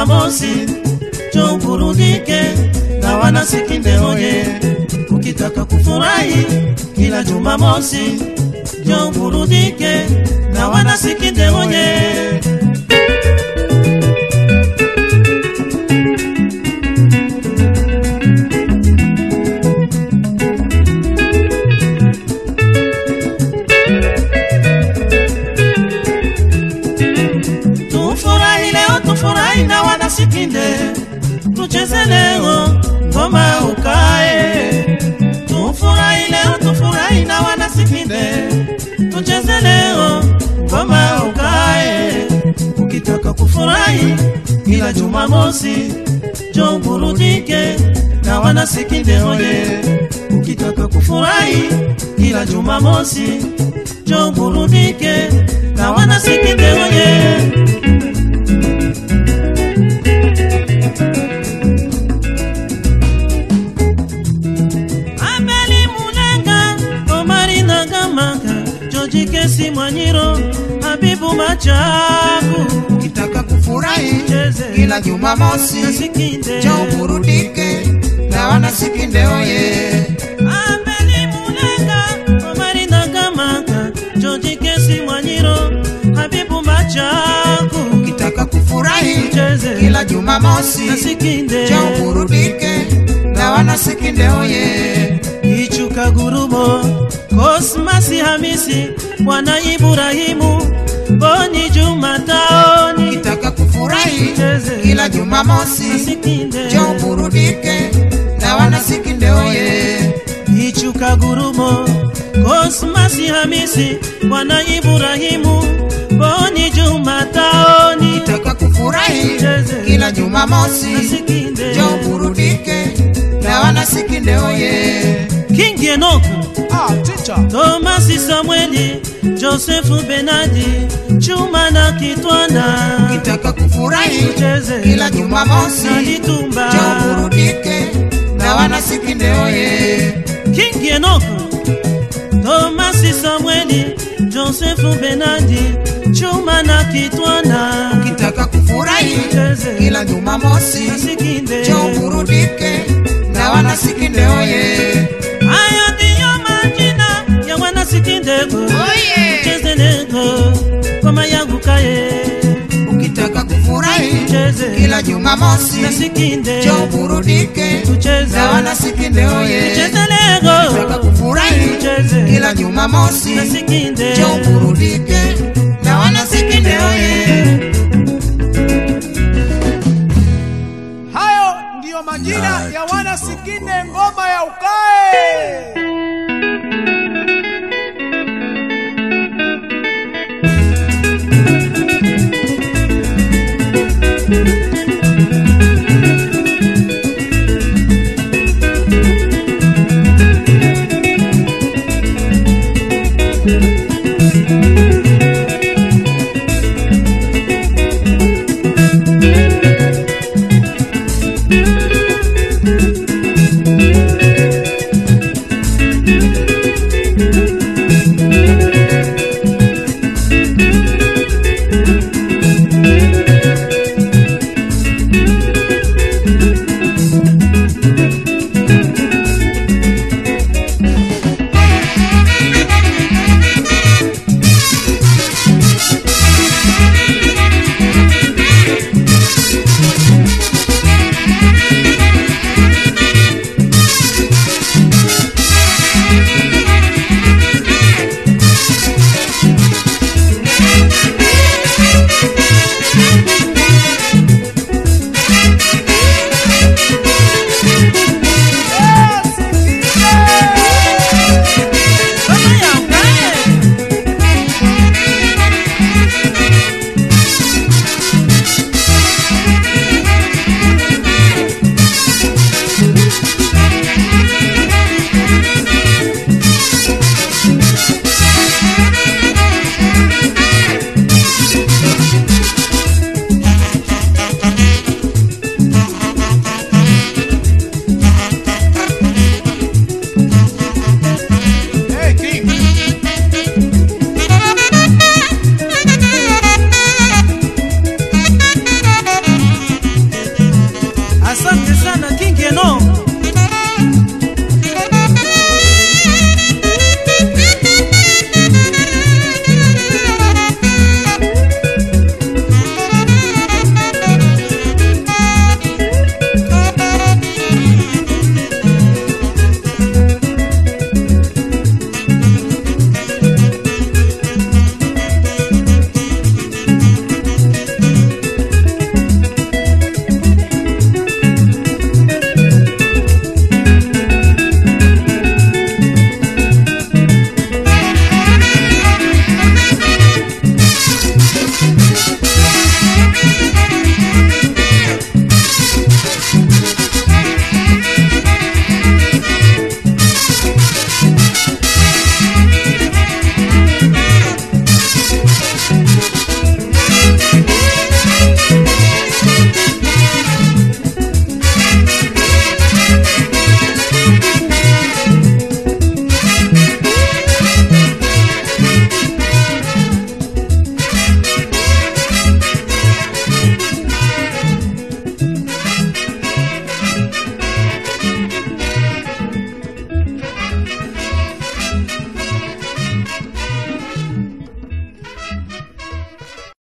Jumamosi, njoo uburudike na wanasikinde oye. Ukitaka kufurahi kila Jumamosi, njoo uburudike na wanasikinde oye. Tufurahi leo, tufurahi na wanasikinde, tucheze leo ngoma ukae. Tufurahi leo, tufurahi na wanasikinde, tucheze leo ngoma ukae. Ukitaka kufurahi kila Jumamosi, njoo burudike na wanasikinde oye. Ukitaka kufurahi kila Jumamosi, njoo burudike na wanasikinde oye. Abeli Mulenga, Omari Nagamaka, Joji Kesi Mwanyiro, Habibu Machaku, Ukitaka kufurahi Cheze. kila Jumamosi, Nasikinde. njoo uburudike na wanasikinde oye. Abeli Mulenga, Omari Nagamaka, Joji Kesi Mwanyiro, Habibu Machaku, Ukitaka kufurahi Cheze. kila Jumamosi, Nasikinde. njoo uburudike na wanasikinde oye. Ichuka Gurumo, Kosmasi Hamisi, Bwana Ibrahimu, Boni Jumataoni, Ukitaka kufurahi Cheze. kila Jumamosi, Nasikinde. njoo uburudike na wanasikinde oye. Ichuka Gurumo, Kosmasi Hamisi, Bwana Ibrahimu, Boni Jumataoni, Ukitaka kufurahi Cheze. kila Jumamosi, Nasikinde. njoo uburudike na wanasikinde oye. King Enoch, Ah, teacher. Tomasi Samueli, Josefu Benadi, Chuma na Kitwana, Ukitaka kufurahi Cheze. kila Jumamosi, na Litumba. njoo uburudike na wanasikinde oye. King Enoch, Tomasi Samueli, Josefu Benadi, Chuma na Kitwana, Ukitaka kufurahi Cheze. kila Jumamosi, Nasikinde. njoo uburudike na wanasikinde oye. Hayo ndiyo majina ya wanasikindego, cheze nego ngoma yangu kaye, Ukitaka kufurahi cheze kila Jumamosi, nasikinde, njoo uburudike tucheze na wanasikinde oye. cheze Ukitaka nego kufurahi cheze kila Jumamosi, nasikinde, njoo uburudike na wanasikinde oye. Hayo ndiyo majina ya wana Sikinde ngoma ya ukae.